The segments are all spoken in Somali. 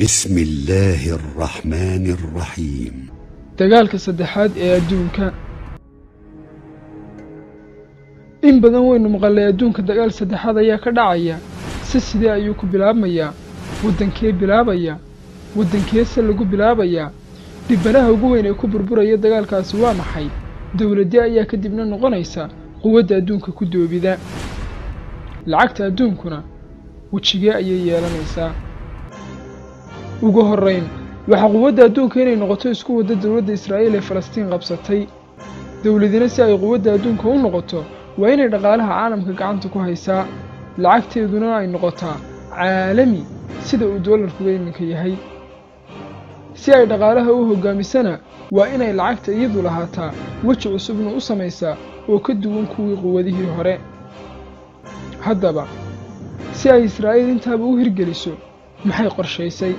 بسم الله الرحمن الرحيم dagaalka saddexaad ee adduunka in badan waynu maqalnay adduunka dagaal saddexaad ayaa ka dhacaya si sidee ayuu ku bilaabmayaa waddankee bilaabaya waddankeese lagu bilaabayaa dhibanaha ugu weyn ee ku burburaya dagaalkaasi waa maxay dowladde ayaa kadibna noqonaysa quwadda adduunka ku doobida lacagta adduunkuna wejigee ayay yeelanaysaa ugu horrayn waxaa quwadda adduunka inay noqoto isku wadda dowladda israa'iil ee falastiin qabsatay dowladina si ay quwadda adduunka u noqoto waa inay dhaqaalaha caalamka gacanta ku haysaa lacagteeduna ay noqotaa caalami sida uu doolarkuga iminka yahay si ay dhaqaalaha u hoggaamisana waa inay lacagta iyadu lahaataa weji cusubna u samaysaa oo ka duwan kuwii quwadihii hore haddaba si ay israa'iil intaaba u hirgeliso maxay qorshaysay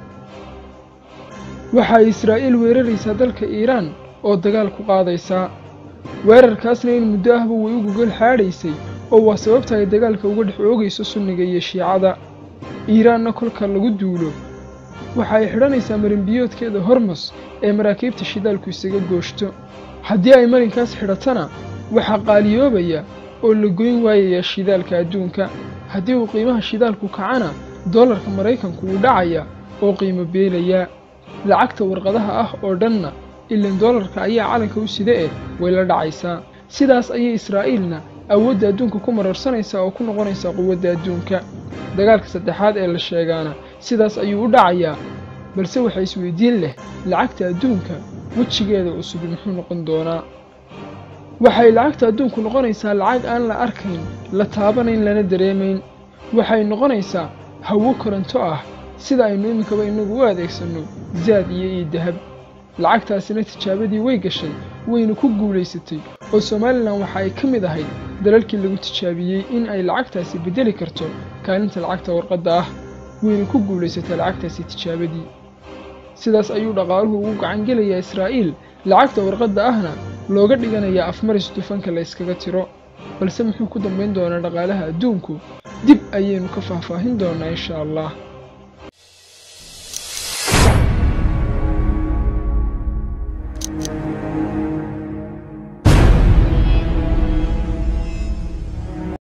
waxa ay israa'iil weeraraysaa dalka iiraan oo dagaal ku qaadaysaa weerarkaasna in muddo ahba way u gogol xaadhaysay oo waa sababta ay dagaalka uga dhex oogayso sunniga iyo shiicada iiraanna kolka lagu duulo waxa ay xidhanaysaa marinbiyoodkeeda hormos ee maraakiibta shidaalku isaga gooshto haddii ay marinkaas xidhatana waxaa qaaliyoobaya oo la goyn waayayaa shidaalka adduunka haddii uu qiimaha shidaalku kacana doolarka maraykanku wuu dhacaya oo qiimo beelayaa lacagta warqadaha ah oo dhanna ilan doolarka ayaa calanka u sida eh way la dhacaysaa sidaas ayay israa'iilna awoodda adduunka ku mararsanaysaa oo ku noqonaysaa quwadda adduunka dagaalka saddexaad ee la sheegaana sidaas ayuu u dhacayaa balse waxaa isweydiin leh lacagta adduunka wejigeeda cusub muxuu noqon doonaa waxay lacagta adduunku noqonaysaa lacag aan la arkayn la taabanayn lana dareemayn waxay noqonaysaa hawo koronto ah sida aynu iminkaba innagu u adeegsanno zaad iyo io dahab lacagtaasina tijaabadii way gashay wayna ku guulaysatay oo somalilan waxa ay ka mid ahayd dalalkii lagu tijaabiyey in ay lacagtaasi beddeli karto kaalinta lacagta warqadda ah wayna ku guulaysatay lacagtaasi tijaabadii sidaas ayuu dhaqaaluhu ugu gacangelayaa israa'iil lacagta warqadda ahna looga dhiganayaa afmaris dufanka la yskaga tiro balse muxuu ku dambayn doonaa dhaqaalaha adduunku dib ayaynu ka faahfaahin doonnaa insha allah